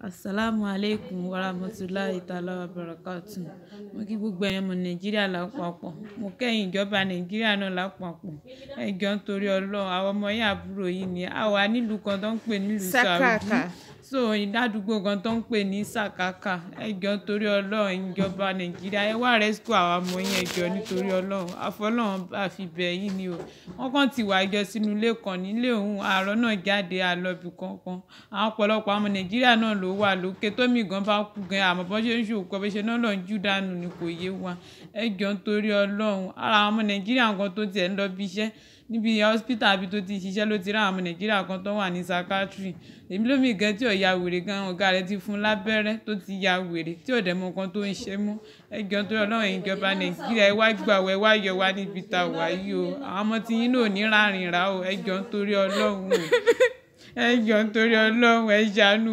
Assalamu alaikum warahmatullahi ta'ala wabarakatuh. Mo kí gbogbo ẹ̀yin ọmọ Nàìjíríà lápapọ̀. Mo kẹ́yìn ìjọba Nàìjíríà náà lápapọ̀. Ẹ jọ̀ọ́ nítorí Ọlọ́run, àwọn ọmọ yín àbúrò yín ni. A wà nílùú kan tó ń pè ní ìlú Saudi. Sakaka. So, ìdádúgbò kan tó ń pè ní Sakaka. Ẹ jọ̀ọ́ nítorí Ọlọ́run, ẹ̀yin ìjọba Nàìjíríà, ẹ wá rescue àwọn ọmọ yín ẹ jọ̀ọ́ nítorí Ọlọ́run. Àfọlọ́run bá fi bẹ̀ yín ni o. Wọ́n kàn ti wá jọ sínú ilé kan nílé òun, àárọ̀ náà jáde àlọ́bì kankan. Àwọn ọ̀pọ̀lọpọ̀ àwọn ọmọ Nàìjíríà náà ló wà lókè. Tómi gan bá kú gan, àmọ́ bó ṣe ń ṣòkú, bó ṣe náà lọ ń jù dànù ni kò yé wa. Ẹ jọ̀ọ́ nítorí Ọlọ́run. Ara àwọn ọmọ Nàìjíríà kan tó ti ẹ̀ ń lọ ibi iṣẹ́ níbi hospital ibi tó ti ń ṣiṣẹ́ ló ti rí àwọn ọmọ Nàìjíríà kan tó wà ní psychiatry. Èmi lómi gan tí ò ya wèrè gan, ọ̀gá rẹ̀ ti fún lábẹ́rẹ́ tó ti ya wèrè tí ò dẹ̀ mọ nǹkan tó ń ṣe mọ́. Ẹ jọ̀ọ́ nítorí Ọlọ́run, ẹ̀yin ìjọba Nàìjíríà, ẹ wá gbà wá, ẹ wá yọ wá níbi ta wà yìí o. Àwọn ọmọ tí yín náà ò ní rárìn rà o. Ẹ jọ̀ọ́ nítorí Ọlọ́run o. Ẹ jọ̀ọ́ nítorí Ọlọ́run, ẹ ṣàánú.